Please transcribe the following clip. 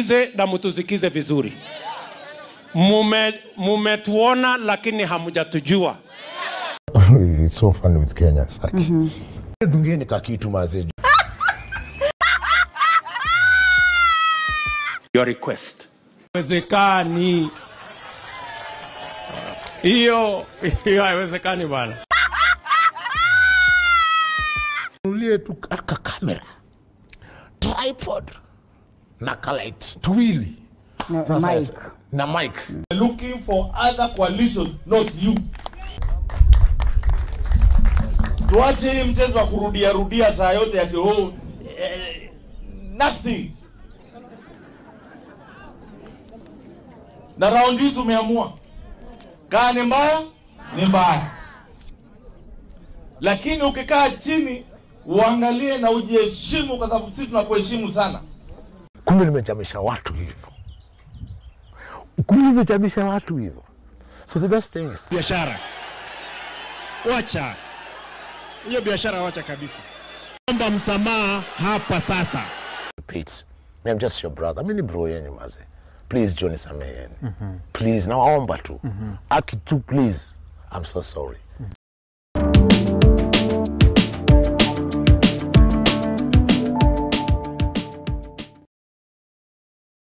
mtusikize na mtusikize vizuri. Mume mumetuona lakini hamjatujua. It's so funny with Kenyans. Like, dungeni kakitu mazee. Your request. Haiwezekani. Hiyo hiyo haiwezekani bwana. Nunulie tu aka kamera, tripod na kalights tuwili Sasa- mic. na mic. looking for other coalitions, not you. Tuache hii mchezo wa kurudia rudia saa yote ati oh, eh, nothing. Na raundi hii tumeamua kaa ni mbaya ni mbaya, lakini ukikaa chini uangalie na ujiheshimu, kwa sababu sisi tunakuheshimu sana. Kumbe nimechamisha watu hivyo, kumbe nimechamisha watu hivyo. So the best thing is biashara. Wacha hiyo biashara, wacha kabisa. Omba msamaha hapa sasa. Pete, me, I'm just your brother. Mimi ni bro yenu maze. Please Johnny sameheni. Please nawaomba tu. Aki tu please. I'm so sorry.